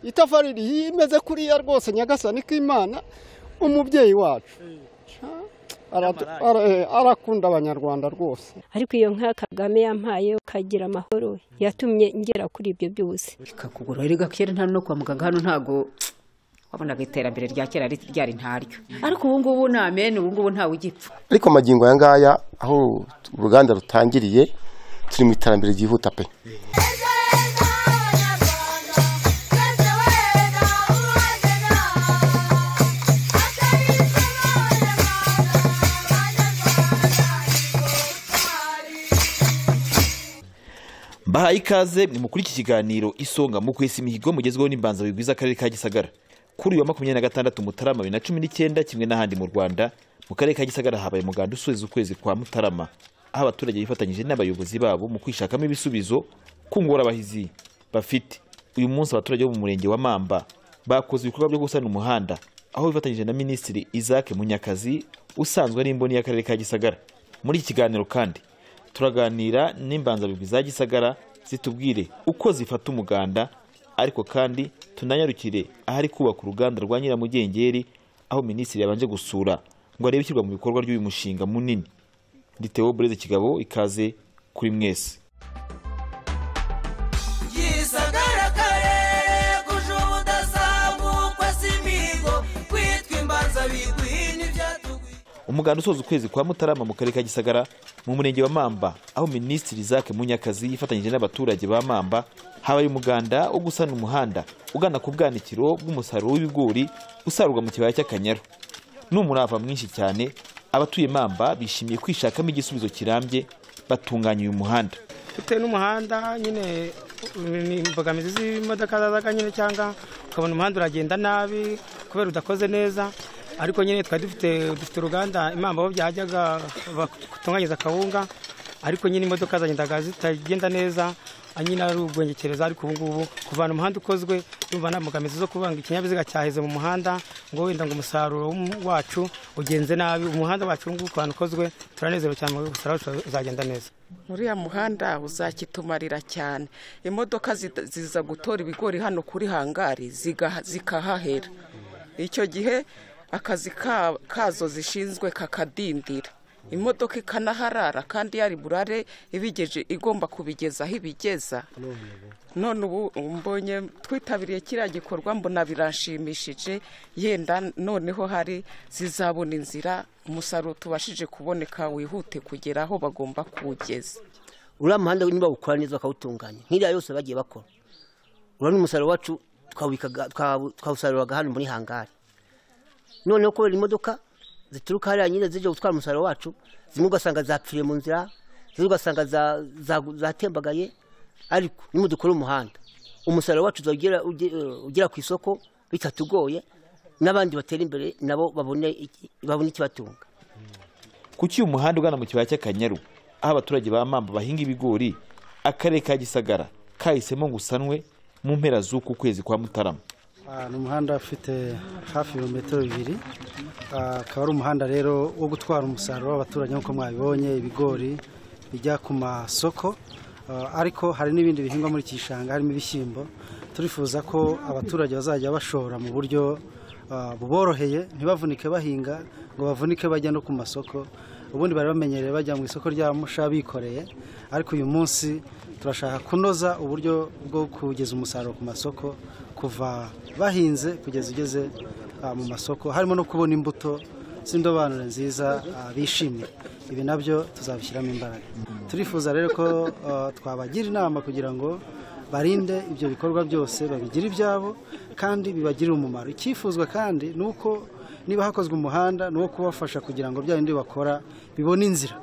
itafari rihiye imeze kuriya rwose nyagasani k'imana umubyeyi wacu Aradu- ara- eh, arakunda abanyarwanda rwose ariko iyo nka kagame yampaye ukagira amahoro yatumye ngera kuri ibyo byose ikakugura erega kera nta no kwa muganga hano ntago wabonaga iterambere rya kera rit- ryari ntaryo ariko ubu ngubu ni amene ubu ngubu ntawe ugipfa ariko magingo aya ngaya aho uruganda rutangiriye turi mu iterambere ryihuta pe bahaye ikaze ni muri iki kiganiro isonga mu kwesa imihigo mugezweho n'imbanza bigwiza akarere ka gisagara kuri uyu wa makumyabiri na gatandatu mutarama bibiri na cumi n'icyenda kimwe n'ahandi mu rwanda mu karere ka gisagara habaye umuganda usoza ukwezi kwa mutarama aho abaturage bifatanyije n'abayobozi babo mu kwishakamo ibisubizo ku ngorobahizi bafite uyu munsi abaturage bo mu murenge wa mamba bakoze ibikorwa byo gusana umuhanda aho bifatanyije na minisitiri isaac munyakazi usanzwe ari imboni y'akarere ka gisagara muri iki kiganiro kandi turaganira n'imbanzabigwi za gisagara zitubwire uko zifata umuganda ariko kandi tunanyarukire ahari kubaka uruganda rwa nyiramugengeri aho minisitiri yabanje gusura ngo arebe ishyirwa mu bikorwa ry'uyu mushinga munini ndi Theo bureze kigabo ikaze kuri mwese gisagara karere kuje ubudasangukwa si imihigo kwitwa imbanza bigwi n'ibyatugwi umuganda usoza ukwezi kwa mutarama mu karere ka gisagara mu murenge wa mamba aho minisitiri isaac munyakazi yifatanyije n'abaturage ba mamba habaye umuganda wo gusana umuhanda ugana ku bwanikiro bw'umusaruro w'ibigori usarurwa mu kibaya cy'akanyaru ni umurava mwinshi cyane abatuye mamba bishimiye kwishakamo igisubizo kirambye batunganya uyu muhanda bitewe n'umuhanda nyine ni imbogamizi z'imodoka zazaga nyine cyangwa ukabona umuhanda uragenda nabi kubera udakoze neza ariko nyine twari dufite dufite uruganda imamba aho byajyaga batunganyiriza akawunga ariko nyine imodoka zagendaga zitagenda neza ah, nyine ari ubwengekereza ariko ubu ngubu kuvana umuhanda ukozwe urumva nta mbogamizi zo kubanga ikinyabiziga cyaheze mu muhanda ngo wenda ngo umusaruro w'um- wacu ugenze nabi umuhanda wacu ubu ngubu ku bantu ukozwe turanezerewe cyane mu gusara uzagenda neza uriya muhanda uzakitumarira cyane imodoka zita- ziza gutora ibigori hano kuri hangari ziga- zikahahera icyo gihe akazi ka- kazo zishinzwe kakadindira imodoka ikanaharara kandi yari burare ibigeje igomba kubigeza aho ibigeza none ubu mbonye twitabiriye kiriya gikorwa mbona biranshimishije yenda noneho hari zizabona inzira umusaruro tubashije kuboneka wihute kugera aho bagomba kuwugeza uriya muhanda niba ukora neza bakawutunganya nk'iriya yose bagiye bakora uriya ni umusaruro wacu twawikaga- twawu- twawusaruraga hano muri hangari noneho kubera imodoka zituruka hariya nyine zijya gutwara umusaruro wacu zimwe ugasanga zapfiriye mu nzira zimwe ugasanga za- za- zatembagaye ariko nimudukora umuhanda umusaruro wacu uzagera- uge- eh, ugera ku isoko bitatugoye n'abandi batera imbere nabo babone iki- babone ikibatunga kuki uyu muhanda ugana mu kibaya cy'akanyaru aho abaturage ba mamba bahinga ibigori akarere ka gisagara kahisemo ngo usanwe mu mpera z'uku kwezi kwa mutarama ni umuhanda ufite hafi ibirometero bibiri Ah, akaba ari umuhanda rero wo gutwara umusaruro w'abaturage nk'uko mwabibonye ibigori bijya ku masoko Ah, ariko hari n'ibindi bihingwa muri iki gishanga harimo ibishyimbo turifuza ko abaturage bazajya bashora mu buryo ah, buboroheye ntibavunike bahinga ngo bavunike bajya no ku masoko ubundi bari bamenyereye bajya mu isoko rya musha bikoreye ariko uyu munsi turashaka kunoza uburyo bwo kugeza umusaruro ku masoko kuva bahinze kugeza ugeze ah, mu masoko harimo no kubona imbuto z'indobanure nziza ah, bishimira ibi nabyo tuzabishyiramo imbaraga turifuza rero ko ah, twabagira inama kugira ngo barinde ibyo bikorwa byose babigire ibyabo kandi bibagirire umumaro icyifuzwa kandi ni uko niba hakozwe umuhanda ni uwo kubafasha kugira ngo bya bindi bakora bibone inzira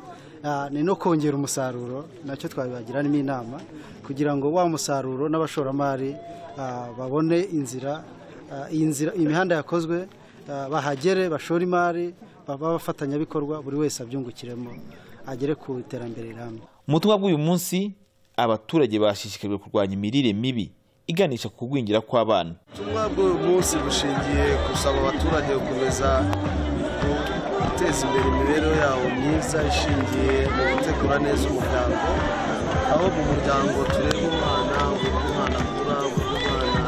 Ah, ni no kongera umusaruro nacyo twabibagiramo inama kugira ngo wa musaruro n'abashoramari ah, babone inzira ah, iyi nzira imihanda yakozwe ah, bahagere bashore imari baba abafatanyabikorwa buri wese abyungukiremo agere ku iterambere rirambye mu butumwa bw'uyu munsi abaturage bashishikarijwe kurwanya imirire mibi iganisha ku kugwingira kw'abana ubutumwa bw'uyu munsi bushingiye gusaba abaturage gukomeza guteza imbere imibereho yabo myiza ishingiye mu gutegura neza umuryango aho mu muryango tureba umwana uburyo umwana akura uburyo umwana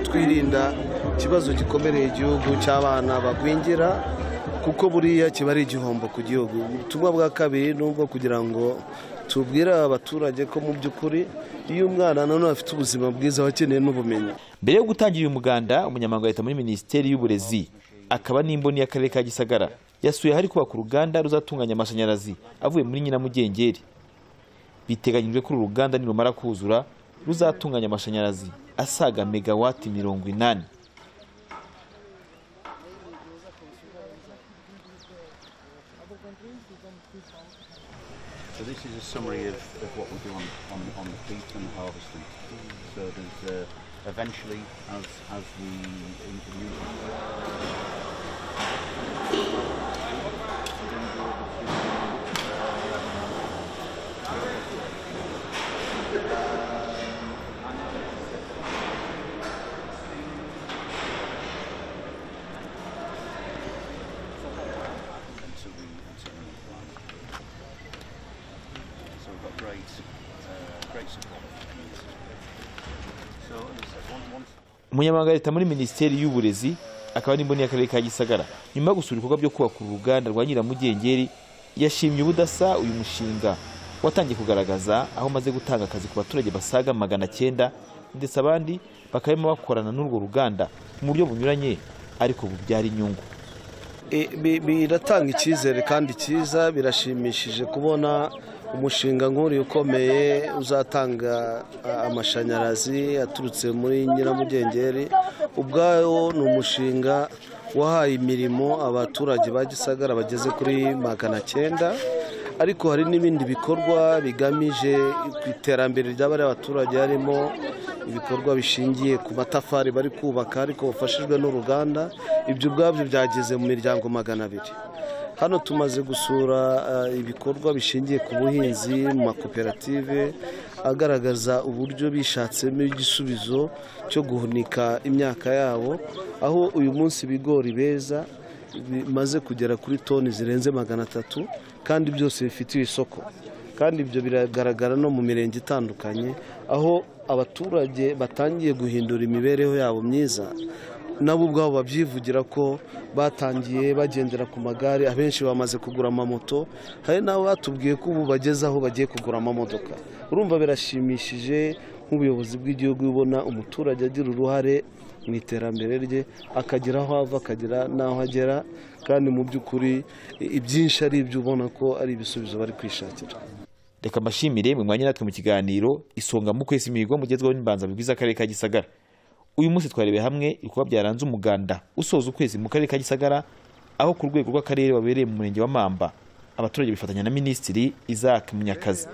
twirinda ikibazo gikomereye igihugu cy'abana bagwingira kuko buriya kiba ari igihombo ku gihugu ubutumwa bwa kabiri ni ubwo kugira ngo tubwire abaturage ko mu by'ukuri iyo umwana nanone afite ubuzima bwiza aba akeneye n'ubumenyi mbere yo gutangira uyu muganda umunyamabanga wa leta muri minisiteri y'uburezi akaba n'imboni y'akarere ka gisagara yasuye ahari kubaka uruganda ruzatunganya amashanyarazi avuye muri nyiramugengeri biteganyijwe ko uru ruganda nirumara kuzura ruzatunganya amashanyarazi asaga megawati mirongo inani So this is a summary of, of what we do on, on, on the peat and the harvesting. So there's uh, eventually, as as we in- so we so we so we've got great uh, great support. So as- one one. umunyamabanga wa leta muri minisiteri y'uburezi akaba n'imboni y'akarere ka gisagara nyuma yo gusura ibikorwa byo kubaka uru ruganda rwa nyiramugengeri yashimye ubudasa uyu mushinga watangiye kugaragaza aho umaze gutanga akazi ku baturage basaga magana cyenda ndetse abandi bakaba barimo bakorana n'urwo ruganda mu buryo bunyuranye ariko bubyara inyungu I- bi- biratanga icyizere kandi cyiza birashimishije kubona umushinga nk'uriya ukomeye uzatanga a- amashanyarazi aturutse muri nyiramugengeri ubwawo ni umushinga wahaye imirimo abaturage ba gisagara bageze kuri magana cyenda ariko hari n'ibindi bikorwa bigamije ku iterambere ry'abariya baturage harimo ibikorwa bishingiye ku matafari bari kubaka ariko bafashijwe n'uruganda ibyo ubwabyo byageze mu miryango magana abiri hano tumaze gusura eh, ibikorwa bishingiye ku buhinzi mu makoperative agaragaza uburyo bishatsemo igisubizo cyo guhunika imyaka yabo aho uyu munsi ibigori beza bimaze kugera kuri toni zirenze magana atatu kandi byose bifitiye isoko kandi ibyo biragaragara no mu mirenge itandukanye aho abaturage batangiye guhindura imibereho yabo myiza nabo ubwabo babyivugira ko batangiye bagendera ku magare abenshi bamaze kugura amamoto hari n'abo batubwiye ko ubu bageze aho bagiye kugura amamodoka urumva birashimishije nk'ubuyobozi bw'igihugu ubona umuturage agira uruhare mu iterambere rye akagira aho ava akagira n'aho agera kandi mu by'ukuri i- ibyinshi ari ibyo ubona ko ari ibisubizo bari kwishakira reka mbashimire mwe mwanya natwe mu kiganiro isonga mu kwezi imihigo mugezweho n'imbanzabigwi bw'akarere ka gisagara uyu munsi twarebeye hamwe ibikorwa byaranze umuganda usoza ukwezi mu karere ka gisagara aho ku rwego rw'akarere wabereye mu murenge wa mamba abaturage bifatanya na minisitiri isaac munyakazi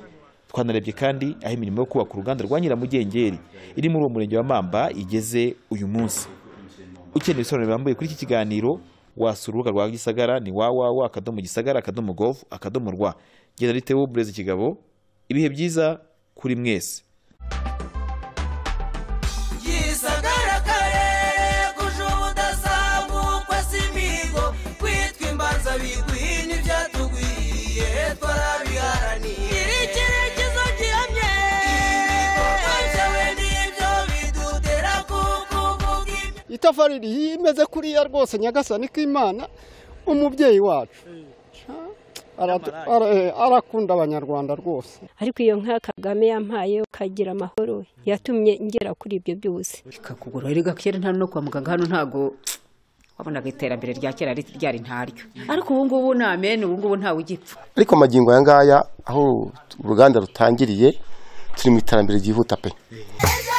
twanarebye kandi aho imirimo yo kubaka uruganda rwa nyiramugengeri iri muri uwo murenge wa mamba igeze uyu munsi ukeneye ibisobanuro birambuye kuri iki kiganiro wasura urubuga rwa gisagara ni www akadomo gisagara akadomo gov akadomo rwa generalite w'uburezi kigabo ibihe byiza kuri mwese gisagara karere kuje ubudasangukwa si imihigo kwitwa imbanza biguhi n'ibyatugwiye twarabiharaniye iri cyerekezo gihamye ibikorwa byawe nibyo bidutera kukuvuga ibyo itafari rimeze kuriya rwose nyagasani k'imana umubyeyi wacu Ara- ara- eh, arakunda abanyarwanda rwose ariko iyo nka kagame yampaye ukagira amahoro yatumye ngera kuri ibyo byose ikakugura erega kera nta no kwa muganga hano ntago wabonaga iterambere rya kera ri- ryari ntaryo ariko ubu ngubu ni amen ubu ngubu ntawe ugipfa ariko magingo aya ngaya aho uruganda rutangiriye turi mu iterambere ryihuta pe ejo